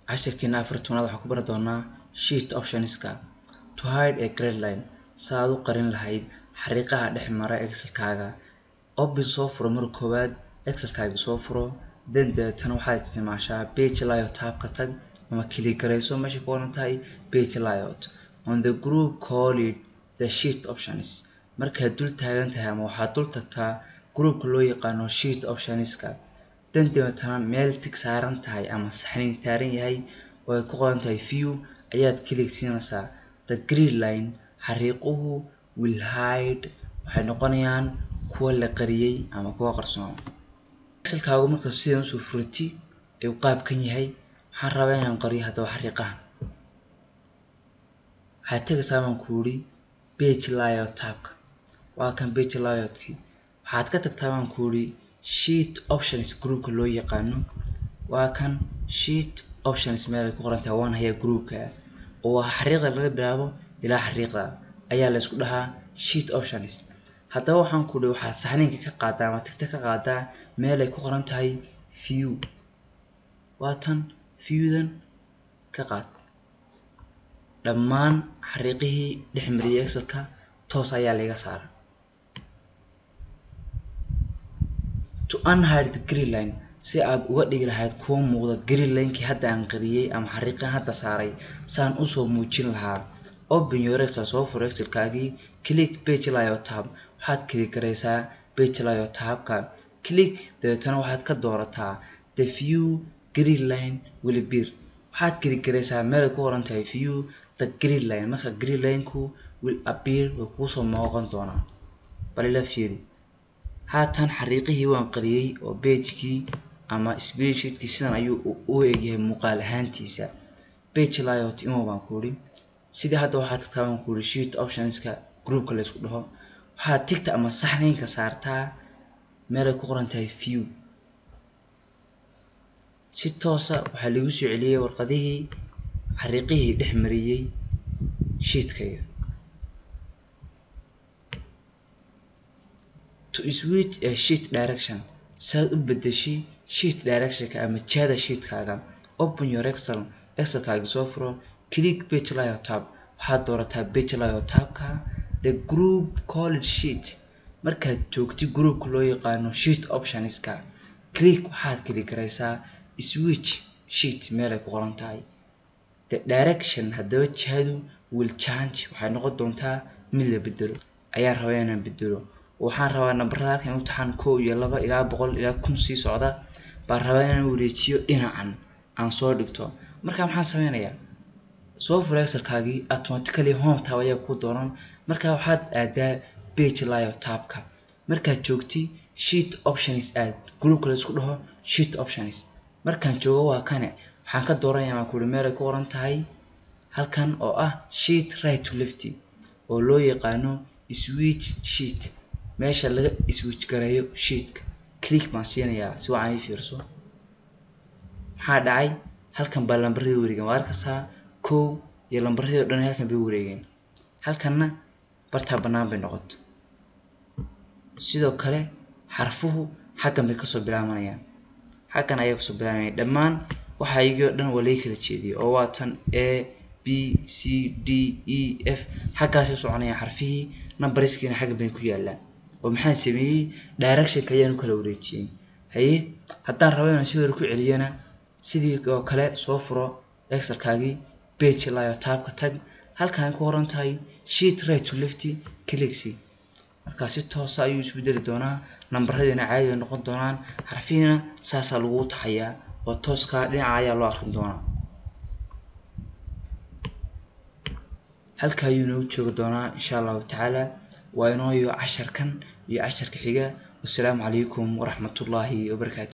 cashirkeena afar tobnaad waxaan ku bari doonaa sheet optionska to hide a grade line saaad u qarin lahayd xariiqaha dhex mara excelkaaga open soo furo marka koowaad excelkaaga soo furo then dabeetana waxaad isticmaashaa page layout tabka tag ama click gareyso meesha ku qoran tahay page layout on the group call it the sheet options markaad dul taagan tahay ama waxaad dul tagtaa groupka loo yaqaano sheet optionska then dabeetana meel tig saaran tahay ama saxniin saaran yahay oo ay ku qoran tahay view ayaad click siinaysaa the green line xariiquhu will hide waxay noqonayaan kuwa la qariyay ama kuwa qarsoon excelkaagu marka sidan usoo furati ayuu qaabkan yahay waxaan rabaa inaan qariyo haddaba xariiqahan waxaad tegaysaa baan ku yidhi page layout tabka waa kan page layoutkii waxaad ka tagtaa baan ku yidhi sheet options groupka loo yaqaano waa kan sheet options meel ay ku qoran tahay waan hayaa groupka oo waa xariiqda laga bilaabo ilaa xariiqda ayaa la isku dhahaa sheet options haddaba waxaan ku yidhi waxaad saxniinka ka qaadaa ama tigta ka qaadaa meel ay ku qoran tahay view waa tan viewdan ka qaad dhammaan xariiqihii dhex mariyay excelka toos ayaa laga saara to unhide the green line si aad uga dhigi lahayd kuwa muuqda green linekii hadda aan qariyay ama xariiqan hadda saaray saan usoo muujin lahaa open your excel soo furo excelkaagii click page layout tab waxaad click gareysaa page layout tabka click dabeetana waxaad ka doorataa the view green line will appear waxaad click gareysaa meel ay ku qoran tahay view the green line marka green lineku will appear way kuusoo muuqan doonaa bal ila fiiri haatan xariiqihii waan qariyay oo pagekii ama spreadsheetkii sidan ayuu u egyahay muuqaal ahaantiisa page layout imo baan ku yidhi sidii hadda waxaad tagtaa baan ku yidhi sheet optionska groupka la isku dhaho waxaad tigta ama saxniinka saartaa meel ay ku qoran tahay view si toosa waxaa lagu soo celiyey warqadihii xariiqihii dhex mariyey sheetkayga to switch a sheet direction saad u bedeshay sheet directionka ama jihada sheetkaaga open your excel excelkaaga soo furo click page layout tab waxaad doorataa page layout tabka the group called sheet markaad joogti groupka loo yaqaano sheet optionska click waxaad click gareysaa switch sheet meel ay ku qoran tahay the direction haddaba jihadu will change waxay noqon doontaa mid la bedelo ayaa rabaa inaan bedelo waxaan rabaa nambarada halkan u taxan kow iyo laba ilaa boqol ilaa kun sii socda baan rabaa inaan wareejiyo dhinacan aan soo dhigto marka maxaan sameynayaa soo fura excelkaagii automatically home tab ayaa ku dooran marka waxaad aadaa page layout tabka markaad joogti sheet options aad groupka la isku dhaho sheet options markaan joogo waa kane waxaan ka dooranaya baan kuuri meel ay ku qoran tahay halkan oo ah sheet right to lefty oo loo yaqaano switch sheet meesha laga switch gareeyo sheetka click baan siinayaa si wacan ii fiirso maxaa dhacay halkan baa lambaradii wareegeen waa arkaysaa kow iyo lambaradii oo dhan halkan bay wareegeen halkanna bartaa bannaan bay noqoto sidoo kale xarfuhu xaggan bay kasoo bilaabanayaan xaggan ayay kasoo bilaabanayaan dhammaan waxa iyagii oo dhan waa laga kala jeediyay oo waa tan a b c d e f xaggaasay soconayaan xarfihii numbariskiina xaggan bay ku yaallaan oo maxaan sameeyey directionka ayaan u kala wareejiyey haye haddaan rabo inaan sidoo ku celiyana sidii oo kale soo furo excelkaagii page layout tabka tag halkan ku qoran tahay sheet right to lefty clicksy markaa si toosa ayuu isbedeli doonaa nambaradiina caadi bay noqon doonaan xarfihiina saasaa lagu taxayaa oo tooska dhinaca ayaa loo arkin doonaa halka ayuu inoogu joogi doonaa insha allahu tacaala waa inooyo casharkan iyo casharka xiga wasalaamu calaykum waraxmatullaahi wabarakaatu